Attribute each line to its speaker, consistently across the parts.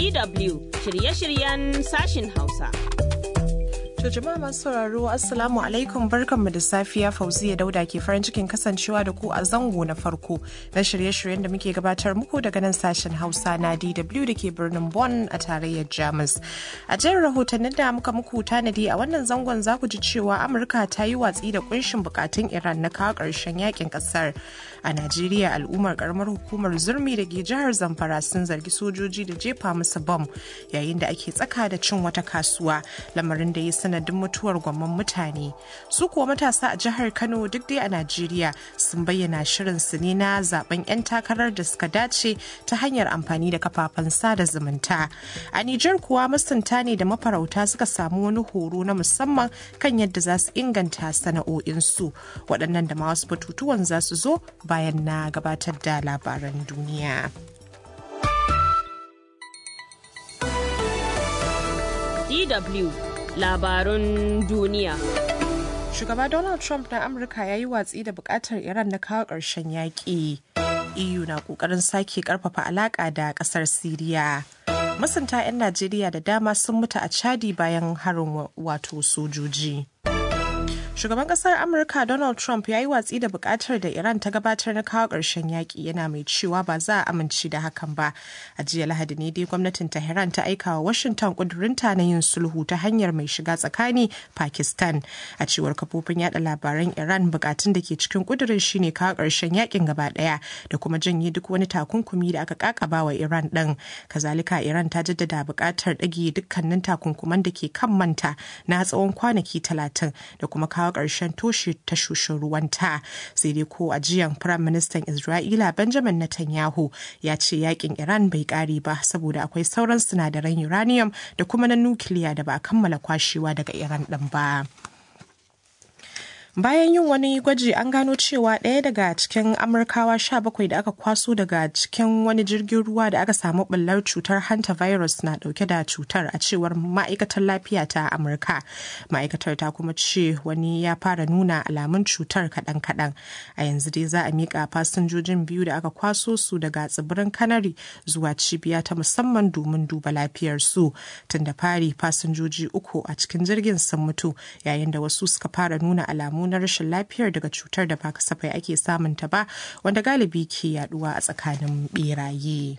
Speaker 1: DW shirye-shiryen sashin Hausa.
Speaker 2: To jama'a masu sauraro Assalamu alaikum barkanmu da safiya Fauziya Dauda ke farin cikin kasancewa da ku a zango na farko na shirye-shiryen da muke gabatar muku daga nan sashen Hausa na DW da ke birnin Bonn a tarayyar Jamus. A jerin rahotannin da muka muku tanadi a wannan zangon za ku ji cewa Amurka ta yi watsi da kunshin bukatun Iran na kawo ƙarshen yakin ƙasar. A Najeriya al'ummar karamar hukumar Zurmi da ke jihar Zamfara sun zargi sojoji da jefa musu bom yayin da ake tsaka da cin wata kasuwa lamarin da ya sanadin mutuwar gwamman mutane su kuwa matasa a jihar kano duk dai a najeriya sun bayyana shirin su ne na zaben 'yan takarar da suka dace ta hanyar amfani da kafafen sada zumunta a nijar kuwa masunta ne da mafarauta suka samu wani horo na musamman kan yadda za su inganta sana'o'insu waɗannan da ma wasu batutuwan za su zo bayan na gabatar da labaran duniya.
Speaker 1: DW labarun duniya.
Speaker 2: Shugaba Donald Trump na Amurka ya yi watsi da bukatar Iran na kawo ƙarshen yaƙi. EU na ƙoƙarin sake ƙarfafa alaƙa da ƙasar Siriya. Masunta 'yan Najeriya da dama sun mutu a Chadi bayan harin wato sojoji. Shugaban kasar Amurka Donald Trump ya yi watsi da bukatar da Iran ta gabatar na kawo ƙarshen yaƙi yana mai cewa ba za a amince da hakan ba. A jiya Lahadi ne dai gwamnatin Tehran ta aika wa Washington ƙudurinta na yin sulhu ta hanyar mai shiga tsakani Pakistan. A cewar kafofin yada labaran Iran bukatun da ke cikin ƙudurin shine kawo ƙarshen yaƙin gaba ɗaya da kuma janye duk wani takunkumi da aka kakaba wa Iran ɗin. Kazalika Iran ta jaddada buƙatar ɗage dukkanin takunkuman da ke kan manta na tsawon kwanaki talatin da kuma kawo kawo ƙarshen toshe tashoshin ruwanta sai dai ko a jiyan firayim ministan isra'ila benjamin netanyahu ya ce yakin iran bai ƙare ba saboda akwai sauran sinadaran uranium da kuma na nukiliya da ba a kammala kwashewa daga iran ɗin ba. bayan yin wani gwaji an gano cewa ɗaya daga cikin amurkawa 17 da aka kwaso daga cikin wani jirgin ruwa da aka samu ɓullar cutar hanta virus na ɗauke da cutar a cewar ma'aikatar lafiya ta amurka ma'aikatar ta kuma ce wani ya fara nuna alamun cutar kaɗan-kaɗan a yanzu dai za a miƙa fasinjojin biyu da aka kwaso su daga tsibirin kanari zuwa cibiya ta musamman domin duba lafiyarsu tun da fari fasinjoji uku a cikin jirgin sun mutu yayin da wasu suka fara nuna alamu na rashin lafiyar daga cutar da ba kasafai ake samun ta ba wanda galibi ke yaduwa a tsakanin beraye.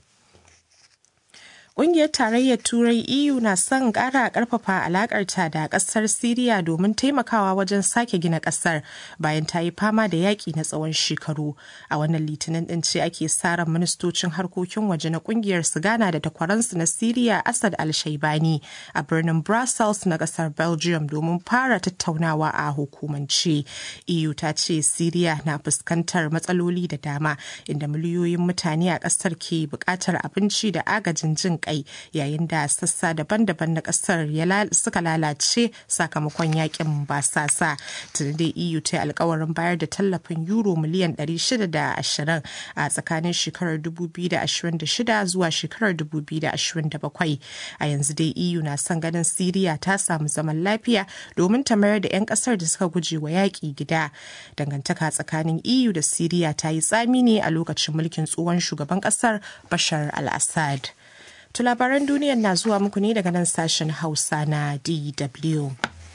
Speaker 2: Ƙungiyar Tarayyar Turai EU na son ƙara ƙarfafa alaƙarta da ƙasar Siriya domin taimakawa wajen sake gina ƙasar bayan ta yi fama da yaƙi na tsawon shekaru. A wannan litinin ɗin ce ake sa ran ministocin harkokin waje na ƙungiyar su gana da takwaransu na Siriya Asad Al-Shaibani a birnin Brussels na ƙasar Belgium domin fara tattaunawa a hukumance. EU ta ce Siriya na fuskantar matsaloli da dama inda miliyoyin mutane a ƙasar ke buƙatar abinci da agajin jin kai yayin da sassa daban-daban na kasar suka lalace sakamakon yakin basasa tuni da eu ta alkawarin bayar da tallafin euro miliyan 620 a tsakanin shekarar 2026 zuwa shekarar 2027 a yanzu dai eu na son ganin siriya ta samu zaman lafiya domin ta mayar da 'yan kasar da suka guje wa yaƙi gida dangantaka tsakanin eu da siriya ta yi tsami ne a lokacin mulkin tsohon shugaban kasar bashar al-assad To labaran duniyar na zuwa muku ne daga nan sashen Hausa na DW.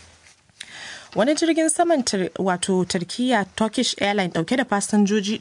Speaker 2: wani jirgin saman wato turkiya turkish airline dauke da fasinjoji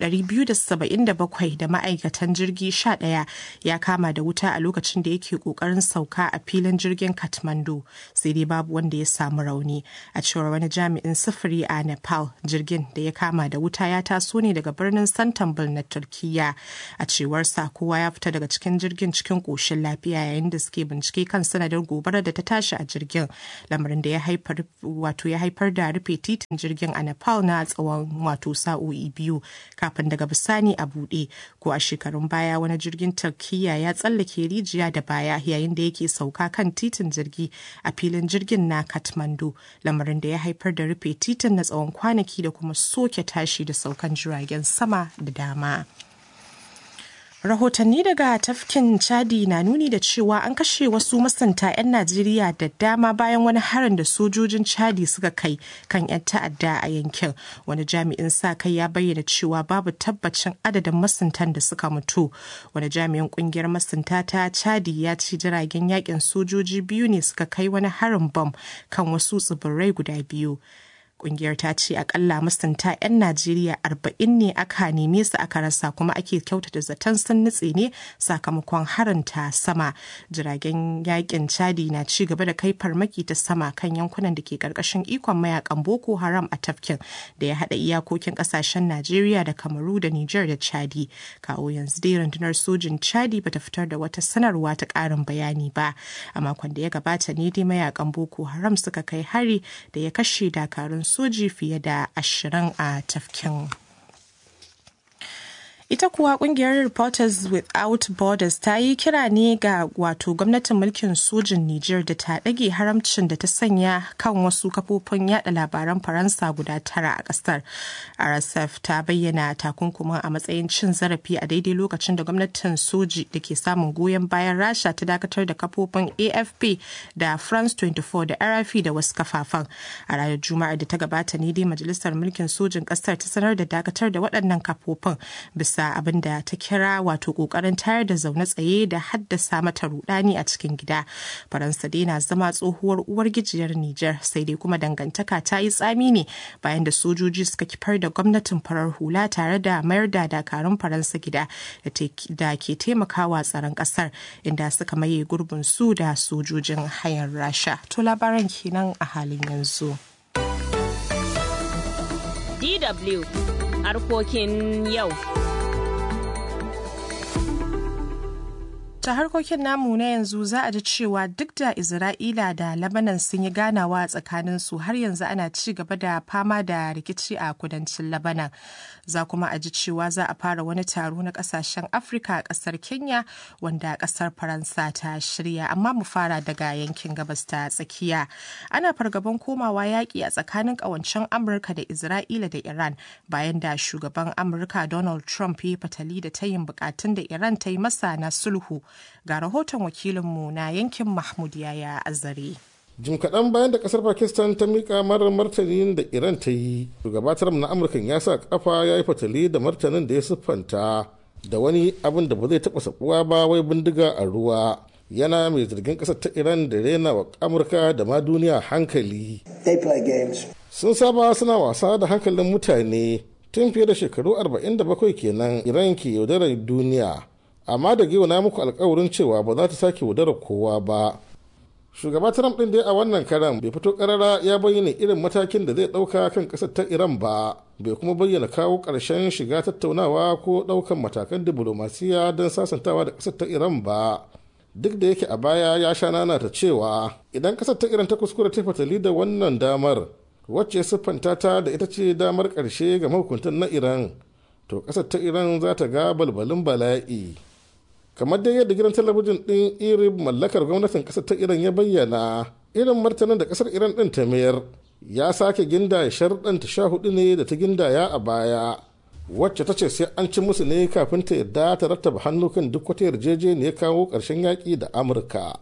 Speaker 2: 277 da ma'aikatan jirgi 11 ya kama da wuta a lokacin da yake kokarin sauka a filin jirgin kathmandu sai dai babu wanda ya samu rauni a cewar wani jami'in sufuri a nepal jirgin da ya kama da wuta ya taso ne daga birnin santambul na turkiya a cewar sa kowa ya fita daga cikin jirgin cikin koshin lafiya yayin da suke bincike kan sanadin gobarar da ta tashi a jirgin lamarin da ya haifar wato ya haifar haifar da rufe titin jirgin a Nepal na tsawon wato sa'o'i biyu kafin daga bisani a buɗe ko a shekarun baya wani jirgin Turkiyya ya tsallake rijiya da baya yayin da yake sauka kan titin jirgi a filin jirgin na Kathmandu lamarin da ya haifar da rufe titin na tsawon kwanaki da kuma soke tashi da saukan jiragen sama da dama. Rahotanni daga tafkin Chadi na nuni da cewa an kashe wasu masunta 'yan Najeriya da dama bayan wani harin da sojojin Chadi suka kai kan 'yan ta'adda a yankin. Wani jami'in sa kai ya bayyana cewa babu tabbacin adadin masuntan da suka mutu. Wani jami'in kungiyar masunta ta Chadi ya ce jiragen yakin sojoji biyu ne suka kai wani harin bom kan wasu tsibirai guda biyu. kungiyar ta ce akalla masunta 'yan najeriya arba'in ne aka neme su aka rasa kuma ake kyautata zaton sun nutse ne sakamakon haranta sama jiragen yakin chadi na ci gaba da kai farmaki ta sama kan yankunan da ke karkashin ikon mayakan boko haram a tafkin da ya hada iyakokin kasashen najeriya da kamaru da niger da chadi kawo yanzu dai rundunar sojin chadi bata fitar da wata sanarwa ta karin bayani ba a makon da ya gabata ne dai mayakan boko haram suka kai hari da ya kashe dakarun soji fiye da ashirin a tafkin. ita kuwa kungiyar reporters without borders ta yi kira ne ga wato gwamnatin mulkin sojin niger da ta ɗage haramcin da ta sanya kan wasu kafofin yada labaran faransa guda tara a ƙasar rsf ta bayyana takunkumin a matsayin cin zarafi a daidai lokacin da gwamnatin soji da ke samun goyon bayan rasha ta dakatar da kafofin afp da france 24 da rfi da wasu kafafen a ranar juma'ar da ta gabata ne dai majalisar mulkin sojin ƙasar ta sanar da dakatar da waɗannan kafofin bisa bisa abin da ta kira wato kokarin tayar da zaune tsaye da haddasa mata rudani a cikin gida faransa dai na zama tsohuwar uwar gijiyar niger sai dai kuma dangantaka ta yi tsami ne bayan da sojoji suka kifar da gwamnatin farar hula tare da mayar da dakarun faransa gida da ke taimakawa tsaron kasar inda suka maye gurbin su da sojojin hayar rasha to labaran kenan a halin yanzu
Speaker 1: DW harkokin yau.
Speaker 2: ta harkokin namu na yanzu za a ji cewa duk da isra'ila da labanan sun yi ganawa a tsakaninsu har yanzu ana ci gaba da fama da rikici a kudancin labanan za kuma a ji cewa za a fara wani taro na kasashen afirka a kasar kenya wanda kasar faransa ta shirya amma mu fara daga yankin gabas ta tsakiya ana fargaban komawa yaƙi a tsakanin ƙawancen amurka da isra'ila da iran bayan da shugaban amurka donald trump ya fatali da tayin bukatun da iran ta yi masa na sulhu ga rahoton wakilinmu na yankin mahmud yaya azare
Speaker 3: jim kaɗan bayan da ƙasar pakistan ta miƙa marar martanin da iran ta yi shugaba trump na amurka ya sa kafa ya yi fatali da martanin da ya siffanta da wani abin da ba zai taɓa sabuwa ba wai bindiga a ruwa yana mai zargin ƙasar ta iran da rena wa amurka da ma duniya hankali sun saba suna wasa da hankalin mutane tun fiye da shekaru 47 kenan iran ke yaudarar duniya amma da na muku alkawarin cewa ba za ta sake wadarar kowa ba shugaba trump din dai a wannan karan bai fito karara ya bayyana irin matakin da zai dauka kan kasar ta iran ba bai kuma bayyana kawo karshen shiga tattaunawa ko daukan matakan diplomasiya don sasantawa da kasar ta iran ba duk da yake a baya ya sha nana ta cewa idan kasar ta iran ta kuskura ta fatali da wannan damar wacce siffanta ta da ita ce damar karshe ga mahukuntan na iran to kasar ta iran za ta ga balbalin bala'i kamar dai yadda gidan talabijin ɗin irib mallakar gwamnatin ƙasar ta iran ya bayyana irin martanin da ƙasar iran ɗin ta mayar ya sake ginda sharɗan ta sha hudu ne da ta gindaya a baya wacce ta ce sai an ci musu ne kafin ta yarda ta rattaba hannu kan duk wata yarjejeniyar kawo ƙarshen yaƙi da amurka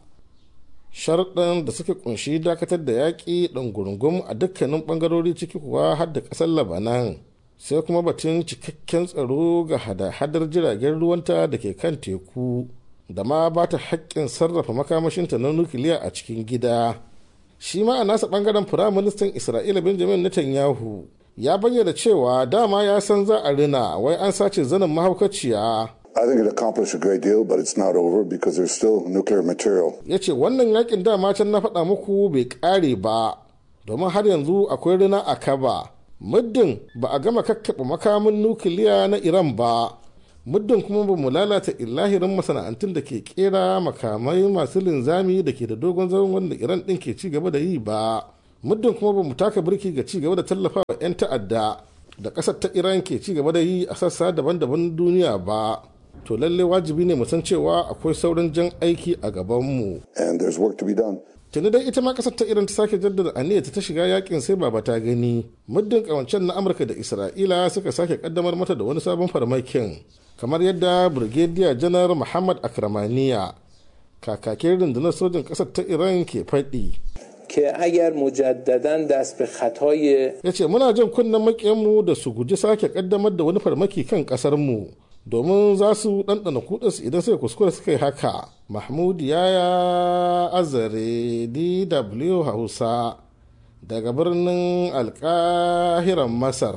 Speaker 3: sharɗan da suka kunshi dakatar da yaƙi ɗan gurungum a dukkanin ɓangarori ciki kuwa har da ƙasar labanan sai kuma batun cikakken tsaro ga hada-hadar jiragen ruwanta da ke kan teku da ma ba ta haƙƙin sarrafa makamashinta na nukiliya a cikin gida shi ma a nasa ɓangaren firaministan isra'ila benjamin netanyahu ya bayyana cewa dama ya san za a rina wai an sace zanen mahaukaciya
Speaker 4: I think it accomplished a great deal, but it's not over because there's still nuclear material.
Speaker 3: ya ce wannan yakin dama can na faɗa muku bai ƙare ba domin har yanzu akwai rina a kaba muddin ba a gama kakkaɓe makamin nukiliya na iran ba muddin kuma ba mu lalata illahirin masana'antun da ke kera makamai masu linzami da ke da dogon zaman wanda iran ɗin ke ci gaba da yi ba muddin kuma ba mu taka birki ga ci gaba da tallafa wa 'yan ta'adda da ƙasar ta iran ke ci gaba da yi a sassa daban-daban duniya ba to lalle wajibi ne mu san cewa akwai sauran jan aiki a gabanmu
Speaker 4: And there's work to be done.
Speaker 3: tuni dai ita ma kasar ta iran ta sake jaddada aniyarta ta shiga yakin sai baba ta gani muddin kawancen na amurka da isra'ila suka sake kaddamar mata da wani sabon farmakin kamar yadda brigadier janar muhammad akramaniya kakakin rundunar sojin ƙasar ta iran ke faɗi
Speaker 5: که اگر مجددا دست به خطای
Speaker 3: ya ce muna jin kunnen makiyanmu da su guji sake kaddamar da wani farmaki kan ƙasarmu domin za su ɗanɗana kudansu idan suka kuskure suka yi haka mahmud yaya azare dw hausa daga birnin alkahiran masar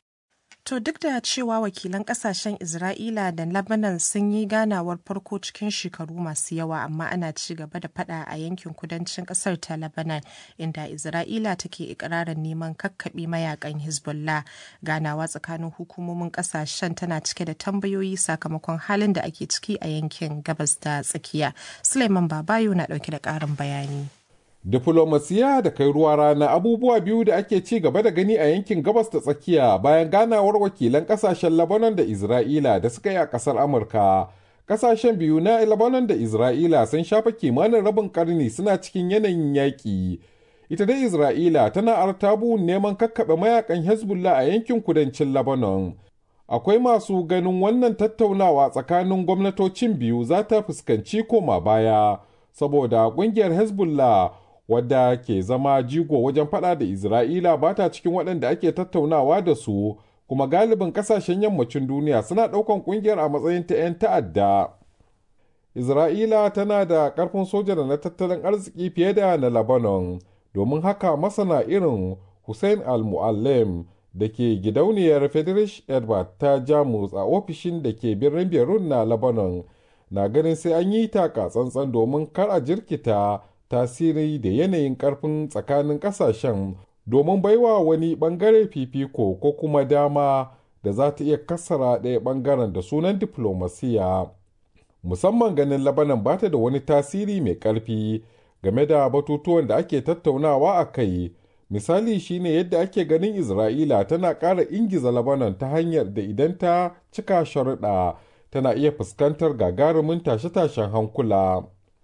Speaker 2: To duk da cewa wakilan kasashen Isra'ila da Lebanon sun yi ganawar farko cikin shekaru masu yawa amma ana ci gaba da fada a yankin kudancin kasar ta Lebanon inda Isra'ila take ikirarin neman kakkaɓe mayakan Hezbollah ganawa tsakanin hukumomin kasashen tana cike da tambayoyi sakamakon halin da ake ciki a yankin gabas da tsakiya. Suleiman Babayo na ɗauke da ƙarin bayani.
Speaker 6: Diflomasiya da kai ruwa rana abubuwa biyu da ake ci gaba da gani a yankin gabas da tsakiya bayan ganawar wakilan kasashen Lebanon da Isra'ila da suka yi a ƙasar Amurka. Kasashen biyu na Lebanon da Isra'ila sun shafa kimanin rabin karni suna cikin yanayin yaƙi. Ita dai Isra'ila tana artabu neman kakkaɓe mayakan Hezbollah a yankin kudancin Lebanon. Akwai masu ganin wannan tattaunawa tsakanin gwamnatocin biyu za ta fuskanci koma baya, saboda ƙungiyar Hezbollah wadda ke zama jigo wajen fada da Isra'ila ba ta cikin waɗanda ake tattaunawa da su, kuma galibin ƙasashen yammacin duniya suna ɗaukan ƙungiyar a matsayin ta 'yan ta'adda. Isra'ila tana da ƙarfin soja da na tattalin arziki fiye da na Lebanon, domin haka masana irin Hussein al-Mu'allim da ke gidauniyar Friedrich Edward ta Jamus a ofishin da ke birnin Beirut na Lebanon na ganin sai an yi taka tsantsan domin kar a jirkita tasiri da yanayin karfin tsakanin kasashen domin baiwa wani bangare fifiko ko kuma dama da za ta iya kassara ɗaya bangaren da sunan diflomasiya musamman ganin labanan ba ta da wani tasiri mai ƙarfi game da batutuwan da ake tattaunawa a kai misali shine yadda ake ganin isra'ila tana ƙara ingiza labanan ta hanyar da idan ta cika sharuɗa tana iya fuskantar gagarumin tashe-tashen hankula.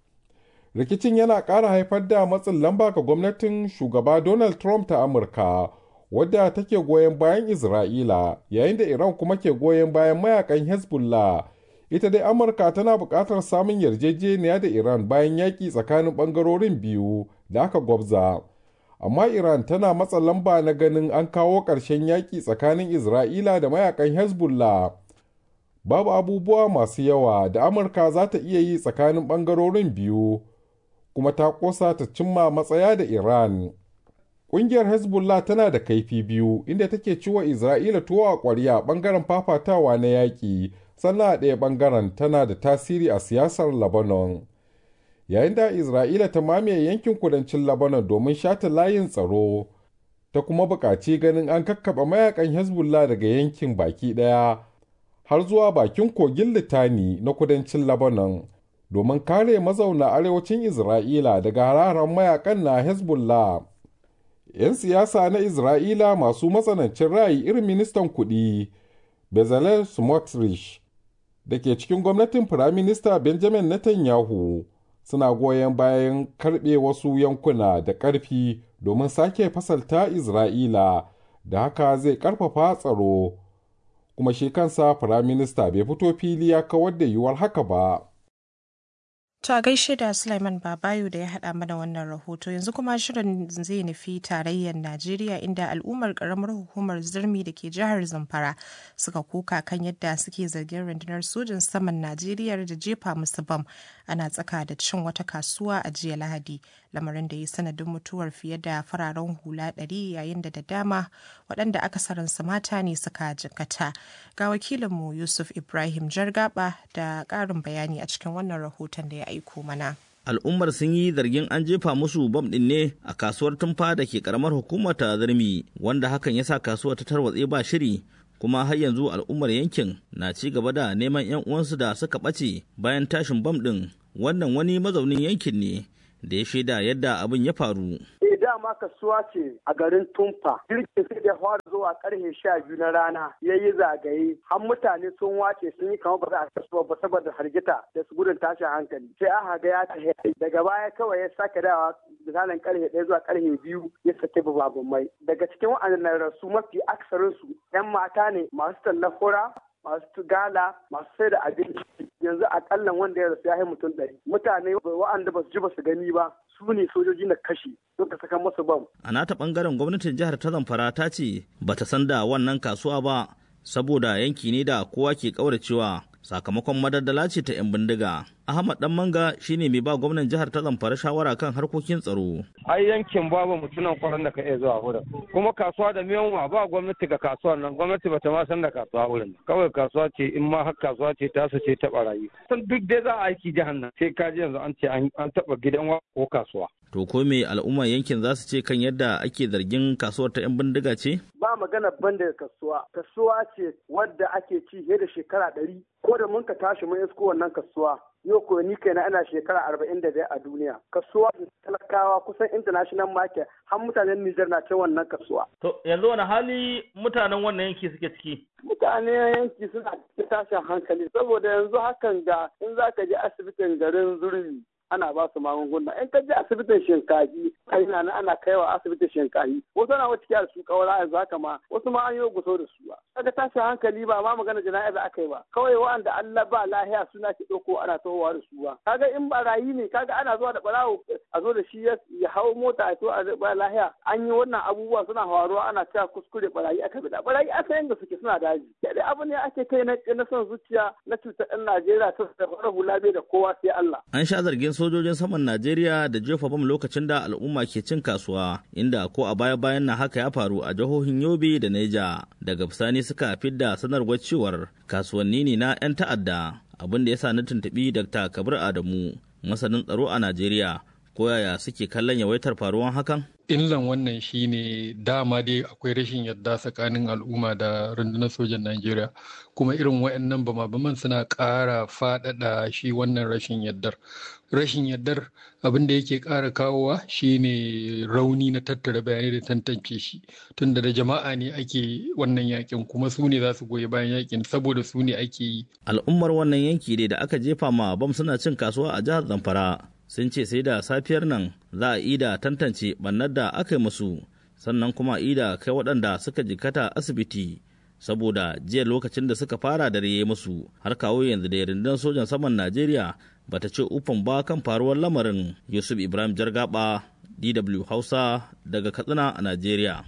Speaker 6: rikicin yana ƙara haifar da matsin lamba ga gwamnatin shugaba donald trump ta amurka wadda take goyon bayan isra'ila yayin da iran kuma ke goyon bayan mayakan hezbollah ita dai amurka tana buƙatar samun yarjejeniya da iran bayan yaƙi tsakanin ɓangarorin biyu da aka gwabza amma iran tana matsa lamba na ganin an kawo ƙarshen yaƙi tsakanin isra'ila da mayakan hezbollah babu abubuwa masu yawa da amurka za ta iya yi tsakanin ɓangarorin biyu kuma ta kosa ta cimma matsaya da Iran. Ƙungiyar Hezbollah tana da kaifi biyu inda take ciwa Isra'ila tuwo a ƙwarya ɓangaren fafatawa na yaƙi, sannan a ɗaya ɓangaren tana da tasiri a siyasar Lebanon. Yayin da Isra'ila ta mamaye yankin kudancin Lebanon domin shata layin tsaro, ta kuma buƙaci ganin an kakkaɓe mayakan Hezbollah daga yankin baki ɗaya har zuwa bakin kogin Litani na kudancin Lebanon. domin kare mazauna arewacin Isra'ila daga hararen mayakan na Hezbollah. 'Yan siyasa na Isra'ila masu matsanancin ra'ayi irin ministan kuɗi Bezalel Smotrich da ke cikin gwamnatin Firaminista Benjamin Netanyahu suna goyon bayan karɓe wasu yankuna da ƙarfi domin sake fasalta Isra'ila da haka zai ƙarfafa tsaro. Kuma shi kansa Firaminista bai fito fili ya kawar da yiwuwar haka ba.
Speaker 2: To a gaishe da Sulaiman Babayo da ya haɗa mana wannan rahoto yanzu kuma shirin zai nufi tarayyar Najeriya inda al'ummar ƙaramar hukumar zirmi da ke jihar Zamfara suka kuka kan yadda suke zargin rundunar sojin saman Najeriya da jefa musu bam ana tsaka da cin wata kasuwa a jiya Lahadi lamarin da ya sanadin mutuwar fiye da fararen hula ɗari yayin da da dama waɗanda akasarinsu mata ne suka jikkata. Ga wakilinmu Yusuf Ibrahim Jargaba da ƙarin bayani a cikin wannan rahoton da ya aiko mana.
Speaker 7: Al'ummar sun yi zargin an jefa musu bam ɗin ne a kasuwar tumfa da ke karamar hukumar ta zarmi wanda hakan ya sa kasuwar ta tarwatse ba shiri kuma har yanzu al'ummar yankin na ci gaba da neman 'yan uwansu da suka ɓace bayan tashin bam ɗin wannan wani mazaunin yankin ne da ya shaida yadda abin ya faru.
Speaker 8: dama kasuwa ce a garin Tumfa. Jirgin sai da fara zuwa karfe sha biyu na rana ya yi zagaye. Har mutane sun wace sun yi kamar ba za a kasuwa ba saboda hargita da su gudun tashin hankali. Sai aka ga ya tafi daga baya kawai ya sake dawa misalin karfe ɗaya zuwa karfe biyu ya sake babban mai. Daga cikin waɗannan rasu mafi aksarin su 'yan mata ne masu tallan fura masu gala masu sai da abinci yanzu akalla wanda ya rasu ya yi mutum ɗari mutane wa'anda ba su ji ba su gani ba su ne sojoji na kashi suka saka masu bam.
Speaker 7: A nata bangaren gwamnatin jihar ta Zamfara ta ce bata san da wannan kasuwa ba saboda yanki ne da kowa ke kauracewa sakamakon madaddala ce ta 'yan bindiga. Ahmad Dan Manga shine mai ba gwamnan jihar ta Zamfara shawara kan harkokin tsaro.
Speaker 9: Ai yankin babu mutunan kwaran da ka iya zuwa wurin. Kuma kasuwa da miyanwa ba gwamnati ga kasuwar nan gwamnati bata ma san da kasuwa wurin. Kawai kasuwa ce in ma har kasuwa ce ta su ce ta barayi. San duk dai za a aiki jihar nan sai ka ji yanzu an ce an taba gidan wa ko kasuwa.
Speaker 7: To ko me al'ummar yankin za su ce kan yadda ake zargin kasuwar ta 'yan bindiga ce?
Speaker 8: Ba magana ban da kasuwa. Kasuwa ce wadda ake ci fiye da shekara ɗari. Ko da mun ka tashi mun isko wannan kasuwa. Yau ko ni kaina ana shekara arba'in da biyar a duniya. Kasuwa talakawa kusan international market har mutanen Nijar na cin wannan kasuwa.
Speaker 7: To yanzu wani hali mutanen wannan yanki suke ciki?
Speaker 8: Mutane yanki suna cikin tashin hankali saboda yanzu hakan ga in za ka je asibitin garin Zurmi ana ba su magunguna in ka je asibitin shinkafi ina na ana kaiwa asibitin shinkafi wasu na wata kiyar su kawara yanzu haka ma wasu ma an yi guso da su ba kaga tashin hankali ba ma magana jana'iza aka yi ba kawai wa'anda Allah ba lahiya suna ke ɗauko ana tahowa da su ba kaga in barayi ne kaga ana zuwa da barawo a zo da shi ya hau mota a to a ba lahiya an yi wannan abubuwa suna faruwa ana cewa kuskure barayi aka bi da barayi aka yanda suke suna daji da abu ne ake kai na son zuciya na cutar ɗan Najeriya ta da hula bai da kowa sai Allah
Speaker 7: an sha zargin sojojin saman Najeriya da jefa bam lokacin da al'umma ke cin kasuwa inda ko a baya-bayan na haka ya faru a jihohin Yobe da Neja daga bisani suka fidda sanarwar cewar kasuwanni ne na 'yan ta'adda abin da ya sa na tuntuɓi Dr. Kabir Adamu masanin tsaro a Najeriya ko yaya suke kallon yawaitar faruwan hakan?
Speaker 10: illan wannan shine dama dai akwai rashin yadda tsakanin al'umma da rundunar sojan Najeriya kuma irin waɗannan bama-baman suna ƙara faɗaɗa shi wannan rashin yaddar rashin yaddar abin da yake ƙara kawowa shine rauni na tattara bayanai da tantance shi tunda da jama'a ne ake wannan yakin kuma su ne za su goyi bayan yakin saboda su ne ake yi
Speaker 7: al'ummar wannan yanki dai da aka jefa ma bam suna cin kasuwa a jihar Zamfara sun ce sai da safiyar nan za a ida tantance bannar da aka yi musu sannan kuma ida kai waɗanda suka jikata asibiti saboda jiya lokacin da suka fara dare musu har kawo yanzu da rundunar sojan saman najeriya bata ce ufan ba kan faruwar lamarin yusuf ibrahim jargaba dw hausa daga katsina a najeriya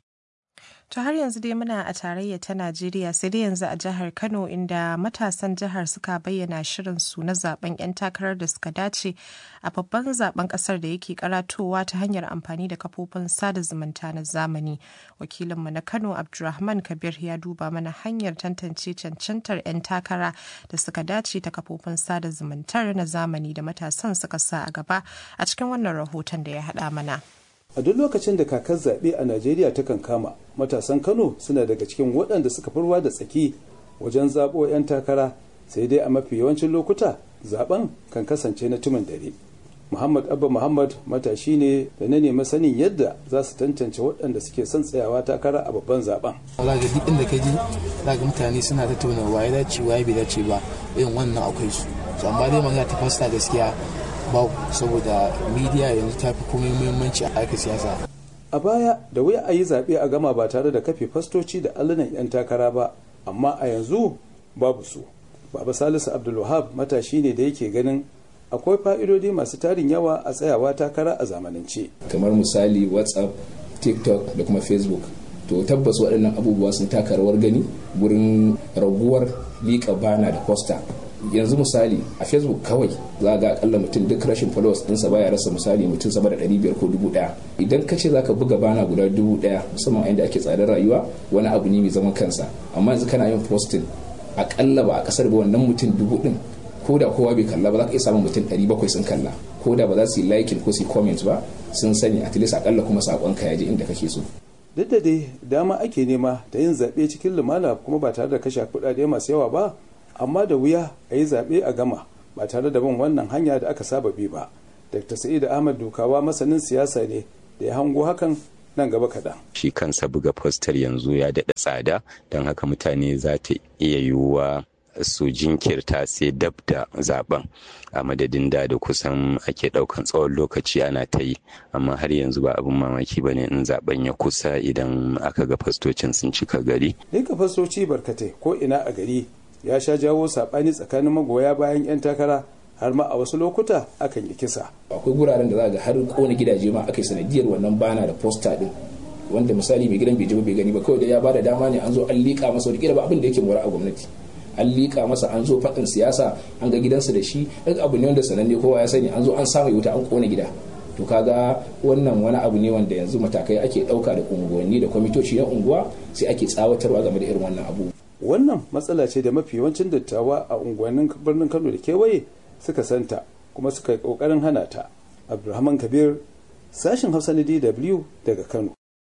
Speaker 2: To har yanzu dai muna a tarayya ta Najeriya sai dai yanzu a jihar Kano inda matasan jihar suka bayyana shirin su na zaben 'yan takarar da suka dace a babban zaben kasar da yake karatowa ta hanyar amfani da kafofin sada zumunta na zamani. Wakilinmu na Kano Abdulrahman Kabir ya duba mana hanyar tantance cancantar 'yan takara da suka dace ta kafofin sada zumuntar na zamani da matasan suka sa a gaba a cikin wannan rahoton da ya haɗa mana.
Speaker 11: a duk lokacin da kakar zaɓe a najeriya ta kan kama matasan kano suna daga cikin waɗanda suka fi ruwa da tsaki wajen zaɓo 'yan takara sai dai a mafi yawancin lokuta zaɓen kan kasance na tumin dare muhammad abba muhammad matashi ne da na nemi sanin yadda za su tantance waɗanda suke son tsayawa takara a babban zaɓen
Speaker 12: za ga duk inda ka ji za ga mutane suna tattauna waye dace waye bai dace ba irin wannan akwai su amma dai magana ta fasta gaskiya babu saboda midiya yanzu ta fi komai muhimmanci a harkar siyasa
Speaker 11: a baya da wuya a yi zaɓe a gama ba tare da kafe fastoci da allunan 'yan takara ba amma a yanzu babu su baba salisu abdulwahab matashi ne da yake ganin akwai fa'idodi masu tarin yawa a tsayawa takara a zamanance
Speaker 13: kamar misali whatsapp tiktok da kuma facebook to tabbas waɗannan abubuwa sun taka rawar gani wurin raguwar liƙa bana da posta yanzu misali a facebook kawai za ga akalla mutum duk rashin followers ɗinsa baya rasa misali mutum sama da 500 ko 1000 idan ka ce zaka buga bana guda 1000 musamman a inda ake tsadar rayuwa wani abu ne mai zaman kansa amma yanzu kana yin posting akalla ba a kasar ba wannan mutum dubu din ko da kowa bai kalla ba za ka iya samun mutum 700 sun kalla ko da ba za su yi liking ko su yi comment ba sun sani at least akalla kuma sakon ka ya je inda kake so
Speaker 11: duk da dai dama ake nema da yin zaɓe cikin lumana kuma ba tare da kashe kuɗaɗe masu yawa ba amma da wuya a yi zaɓe a gama ba tare da bin wannan hanya da aka saba bi ba dr sa'id ahmad dukawa masanin siyasa ne da ya hango hakan nan gaba kaɗan.
Speaker 14: shi kansa buga fostar yanzu ya daɗa tsada don haka mutane za ta iya yiwuwa su jinkirta sai dab da zaben a madadin da da kusan ake daukan tsawon lokaci ana ta yi amma har yanzu ba abin mamaki ba ne in zaben ya kusa idan aka ga fastocin sun cika gari.
Speaker 11: Nika fastoci barkatai ko ina a gari ya sha jawo saɓani tsakanin magoya bayan 'yan takara har ma a wasu lokuta akan yi kisa
Speaker 13: akwai guraren da za ga har kona gidaje ma aka yi sanadiyar wannan bana da posta din wanda misali mai gidan bai ji ba bai gani ba kawai da ya bada dama ne an zo an liƙa masa wani ba abin da yake mora a gwamnati an liƙa masa an zo faɗin siyasa an ga gidansa da shi duk abu ne wanda sananne kowa ya sani an zo an samu wuta an kona gida to kaga wannan wani abu ne wanda yanzu matakai ake ɗauka da unguwanni da kwamitoci na unguwa sai ake tsawatarwa game da irin wannan abu
Speaker 11: wannan matsala ce da mafi yawancin dattawa a unguwannin birnin kano da kewaye suka santa kuma suka yi kokarin hana ta abdulrahman kabir sashen hausa na dw daga kano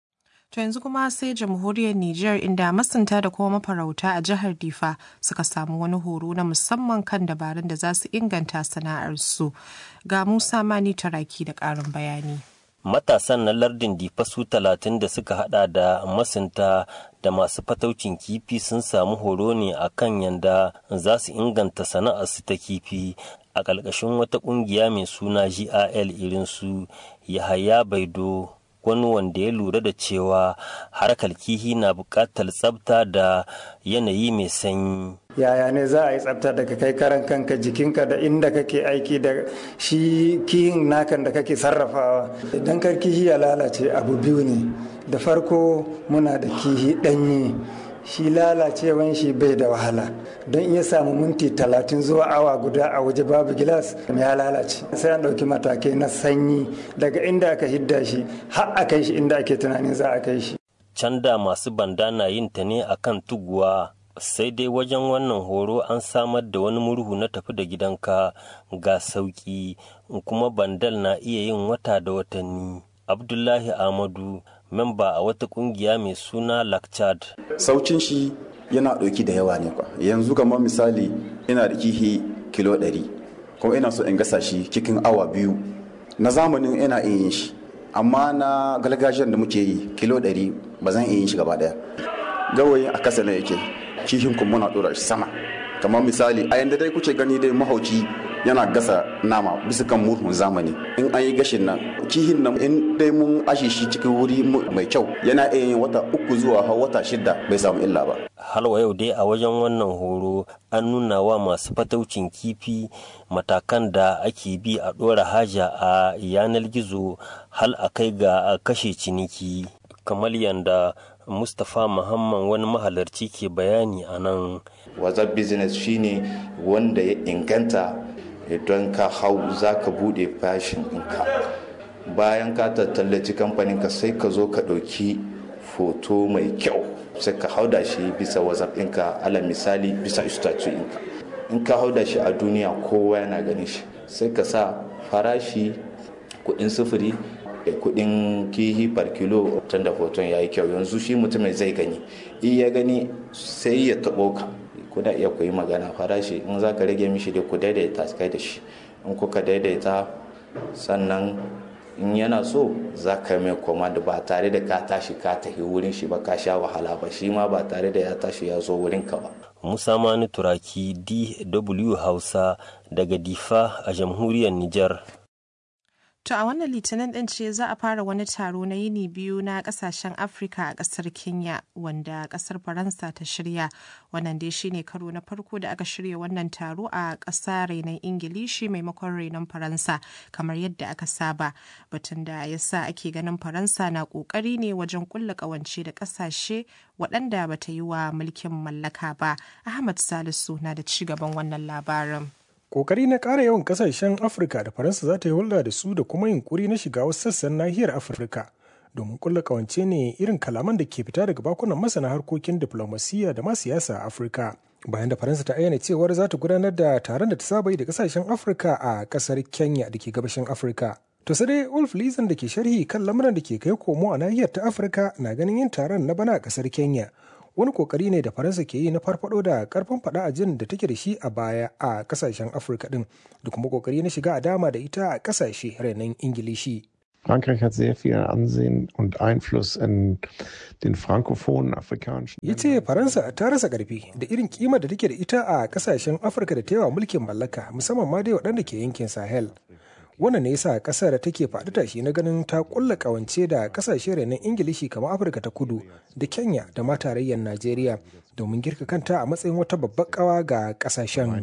Speaker 2: To yanzu kuma sai jamhuriyar Nijar inda masunta da kuma mafarauta a jihar Difa suka samu wani horo na musamman kan dabarun da za su inganta sana'arsu. Ga Musa Mani Taraki da ƙarin bayani.
Speaker 15: Matasan na lardin Difa su talatin da suka hada da masunta da masu fataucin kifi sun samu horo ne a kan yanda za su inganta sana'arsu ta kifi a ƙarƙashin wata ƙungiya mai suna GIL irinsu Yahaya Baido wani wanda ya lura da cewa harkar kihi na buƙatar tsafta da yanayi mai sanyi.
Speaker 16: yaya ne za a yi tsafta daga kai karan kanka jikinka da inda kake aiki da shi kihin nakan da kake sarrafawa idan kar kihi ya lalace abu biyu ne da farko muna da kihi ɗanyi shi lalacewan shi bai da wahala don iya samu minti talatin zuwa awa guda a waje babu gilas ya lalace sai an ɗauki matakai na sanyi daga inda aka hidda shi har a kai shi inda ake tunanin za a kai shi
Speaker 15: can da masu banda na yin ta ne akan tuguwa sai dai wajen wannan horo an samar da wani murhu na tafi da gidanka ga sauki kuma bandal na iya yin wata da watanni abdullahi ahmadu memba a wata kungiya mai suna lakchad
Speaker 17: saucin shi yana ɗauki da yawa ne kwa yanzu kamar misali ina da kihi kilo 100 kuma ina so in gasa shi cikin awa biyu na zamanin ina iya yin shi amma na gargajiyar da muke yi kilo 100 ba zan iya yin shi gaba daya gawayin a kasa ne yake kihin kuma muna ɗora shi sama kamar misali a yanda dai kuke gani dai mahauci yana gasa nama bisa kan murhun zamani in an yi gashin nan kihin nan in dai mun ashe shi cikin wuri mai kyau yana iya yin wata uku zuwa har wata shida bai samu illa ba
Speaker 15: halwa yau dai a wajen wannan horo an nuna wa masu fataucin kifi matakan da ake bi a ɗora haja a yanar gizo hal a kai ga kashe ciniki kamar yanda mustapha muhammad wani mahalarci ke bayani a nan
Speaker 18: whatsapp business shine wanda ya inganta don ka hau za ka bude fashin ɗinka bayan ka tattallaci kamfanin ka sai ka zo ka ɗauki foto mai kyau sai ka hau da shi bisa whatsapp ɗinka ala misali bisa istatu ɗinka in ka hau da shi a duniya kowa yana ganin shi sai ka sa farashi kuɗin sufuri kudin kihi par kilo tun da hoton ya yi kyau yanzu shi mutumin zai gani in ya gani sai ya taɓo ka kuna iya ku yi magana farashi in za ka rage mishi da ku daidaita kai da shi in kuka daidaita sannan in yana so za ka mai command ba tare da ka tashi ka tafi wurin shi ba ka sha wahala ba shi ma ba tare da ya tashi ya zo wurin ka ba
Speaker 15: musa mani turaki dw hausa daga difa a jamhuriyar niger
Speaker 2: To a wannan litinin ɗin ce za a fara wani taro na yini biyu na ƙasashen Afirka a ƙasar Kenya wanda ƙasar Faransa ta shirya. Wannan dai shine karo na farko da aka shirya wannan taro a ƙasa rainon Ingilishi maimakon rainon Faransa kamar yadda aka saba. Batun da ya sa ake ganin Faransa na ƙoƙari ne wajen ƙulla ƙawance da ƙasashe waɗanda bata yi wa mulkin mallaka ba. Ahmad Salisu na da ci gaban wannan labarin.
Speaker 19: kokari na ƙara yawan ƙasashen afirka da faransa za ta yi hulɗa da su da kuma yunkuri na shiga wasu sassan nahiyar afirka domin kulla kawance ne irin kalaman da ke fita daga bakunan masana harkokin diflomasiyya da ma siyasa a afirka bayan da faransa ta ayyana cewar za ta gudanar da taron da ta saba yi da ƙasashen afirka a ƙasar kenya da ke gabashin afirka to sai dai ulf lizan da ke sharhi kan lamuran da ke kai komo a nahiyar ta afirka na ganin yin taron na bana a ƙasar kenya wani kokari ne da faransa ke yi na farfado da karfin fada a jin da take da shi a baya a kasashen afirka din da kuma kokari na shiga a dama da ita a kasashe renon ingilishi
Speaker 20: Frankreich hat sehr viel Ansehen und Einfluss in den frankophonen afrikanischen
Speaker 19: Ya ce Faransa ta rasa ƙarfi da irin kima da take da ita a kasashen Afirka da ta yawa mulkin mallaka musamman ma dai waɗanda ke yankin Sahel. wannan ne yasa kasar take faɗi tashi na ganin ta kulla kawance da kasashe renon ingilishi kamar afirka ta kudu da kenya da ma tarayyar najeriya domin girka kanta a matsayin wata babbar kawa ga kasashen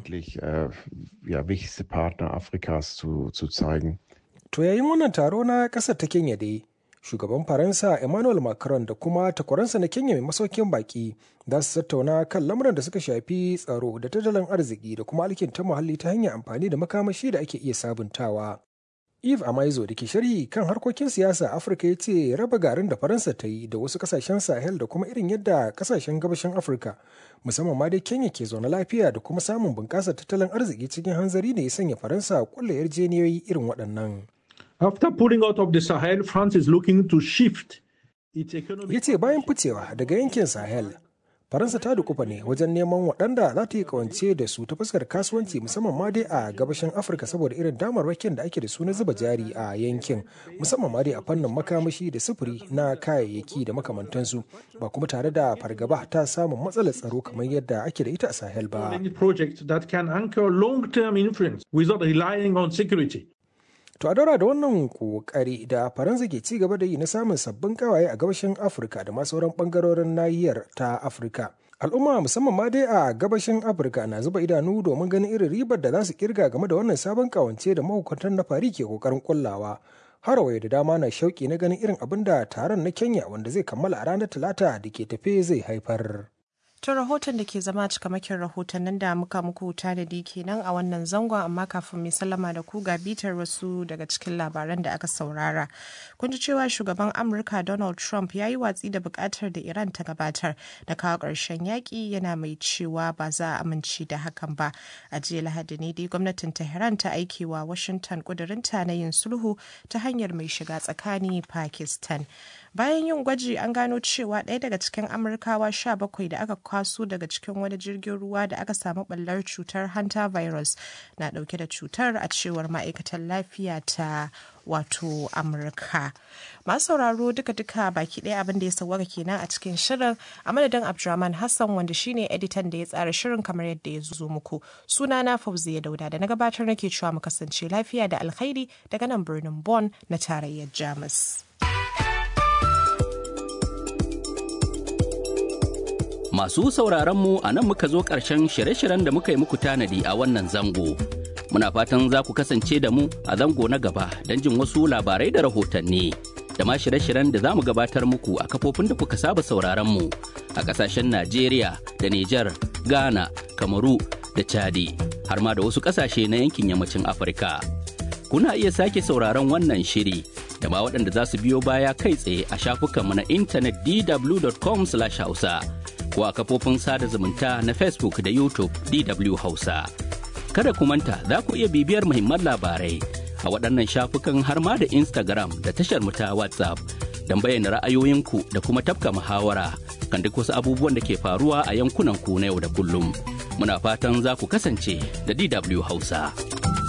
Speaker 19: to yayin wannan taro na kasar ta kenya dai shugaban faransa emmanuel macron da kuma takwaransa na kenya mai masaukin baki za su tattauna kan lamuran da suka shafi tsaro da tattalin arziki da kuma alkinta muhalli ta hanyar amfani da makamashi da ake iya sabuntawa eve amaizo da ke sharhi kan harkokin siyasa afirka ya ce raba garin da faransa ta yi da wasu kasashen sahel da kuma irin yadda kasashen gabashin afirka musamman ma dai kenya ke zaune lafiya da kuma samun bunƙasar tattalin arziki cikin hanzari ne ya sanya faransa kulle yarjeniyoyi irin waɗannan
Speaker 21: After pulling out of the Sahel, France is looking to shift its economic.
Speaker 19: Ya ce bayan ficewa daga yankin Sahel, Faransa ta dukufa ne wajen neman waɗanda za ta yi kawance da su ta fuskar kasuwanci musamman ma dai a gabashin Afirka saboda irin damarwakin da ake da su na zuba jari a yankin musamman ma dai a fannin makamashi da sufuri na kayayyaki da makamantansu ba kuma tare da fargaba ta samun matsalar tsaro kamar yadda ake da ita a Sahel ba.
Speaker 21: Project that can anchor long-term influence without relying on security.
Speaker 19: To a daura da wannan kokari da Faransa ke ci gaba da yi na samun sabbin kawaye a gabashin Afirka da ma sauran bangarorin nahiyar ta Afirka. Al'umma musamman ma dai a gabashin Afirka na zuba idanu domin ganin irin ribar da za su kirga game da wannan sabon kawance da mahukuntan na fari ke kokarin kullawa. Harawaye da dama na shauki na ganin irin abin da taron na Kenya wanda zai kammala a ranar Talata da ke tafe zai haifar.
Speaker 2: To rahoton da ke zama cikamakin rahotannin da muka muku tanadi kenan a wannan zangon amma kafin mai sallama da ku ga bitar wasu daga cikin labaran da aka saurara. Kun ji cewa shugaban Amurka Donald Trump ya yi watsi da bukatar da Iran ta gabatar da kawo ƙarshen yaƙi yana mai cewa ba za a amince da hakan ba. A jiya Lahadi ne dai gwamnatin Tehran ta aiki wa Washington ƙudurinta na yin sulhu ta hanyar mai shiga tsakani Pakistan. bayan yin gwaji an gano cewa ɗaya daga cikin amurkawa 17 da aka kwaso daga cikin wani jirgin ruwa da aka samu ɓallar cutar hanta virus na ɗauke da cutar a cewar ma'aikatan lafiya ta wato amurka masu sauraro duka-duka baki ɗaya abin da ya sauwaka kenan a cikin shirin a madadin abdulrahman hassan wanda shine editan da ya tsara shirin kamar yadda ya zo muku suna na fauziya dauda da na gabatar nake cewa mu kasance lafiya da alkhairi daga nan birnin Bon na tarayyar jamus
Speaker 22: Masu sauraronmu a nan muka zo ƙarshen shirye-shiryen da muka yi muku tanadi a wannan zango. Muna fatan za ku kasance da mu a zango na gaba don jin wasu labarai da rahotanni. Da ma shirye-shiryen da za mu gabatar muku a kafofin da kuka saba sauraronmu a ƙasashen Najeriya da Nijar, Ghana, Kamaru da Chadi, har ma da wasu ƙasashe na yankin yammacin Afirka. Kuna iya sake sauraron wannan shiri da ma waɗanda za su biyo baya kai tsaye a shafukanmu na intanet dw.com/hausa. ko a kafofin sada zumunta na Facebook da YouTube DW Hausa. Kada ku manta za ku iya bibiyar muhimman labarai a waɗannan shafukan har ma da Instagram da tashar ta WhatsApp don bayyana ra'ayoyinku da kuma tafka muhawara kan duk wasu abubuwan da ke faruwa a yankunan ku na yau da kullum. Muna fatan za ku kasance da DW Hausa.